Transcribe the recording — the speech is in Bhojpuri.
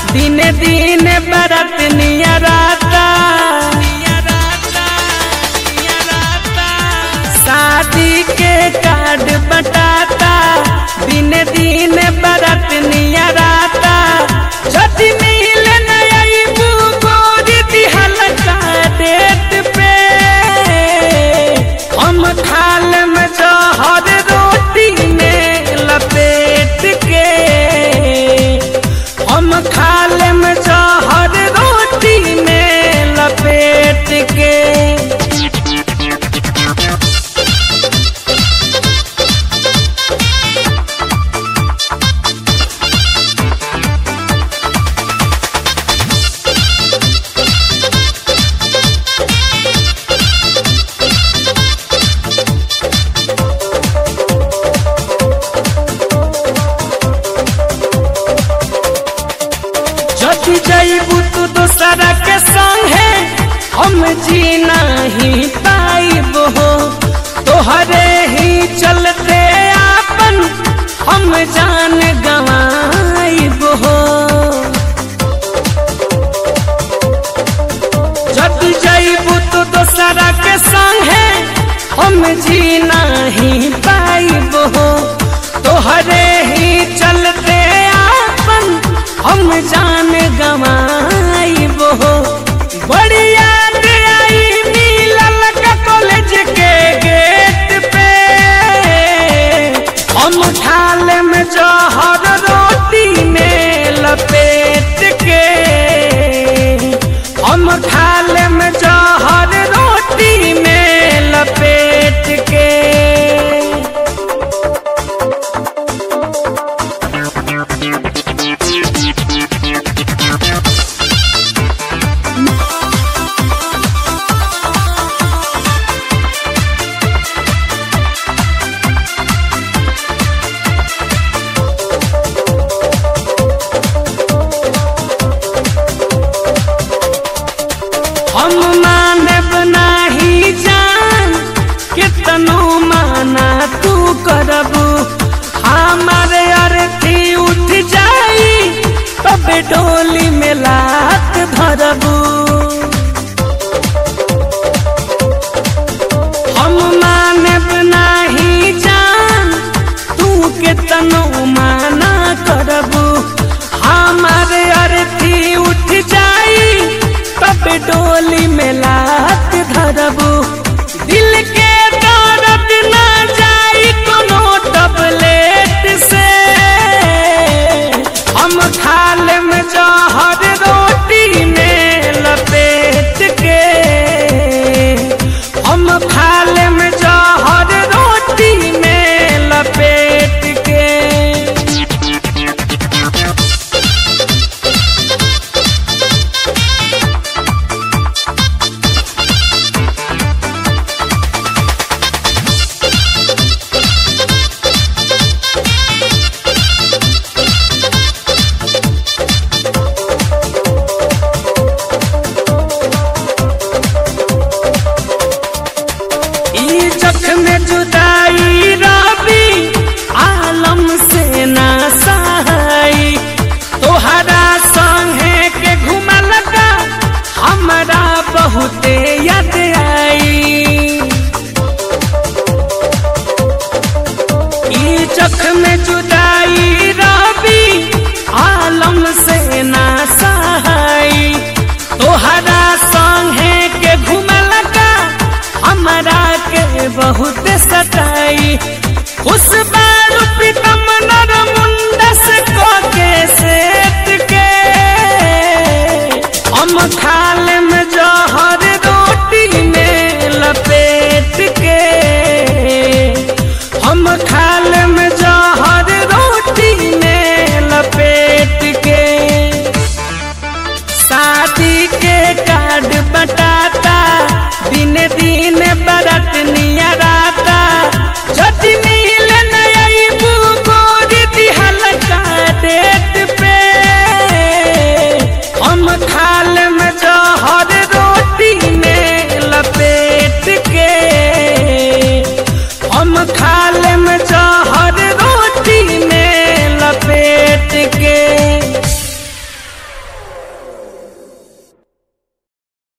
दिन दिन बरत नियराता शादी के कार्ड बटाता दिन दिन बरत नियराता जति मिल नई गोरी दिहल का डेट पे हम खाल में जहर रोटी में लपेट के हम खाल में जहर रोटी में लपेट के जति जैबू तू दूसरा के संगे हम जी नहीं पाइब हो तोहरे ही चलते आपन हम जान गवाइब हो जति जैबू तू दूसरा के संगे हम जी नहीं पाइब हो तोहरे ही चलते आपन हम जान गवा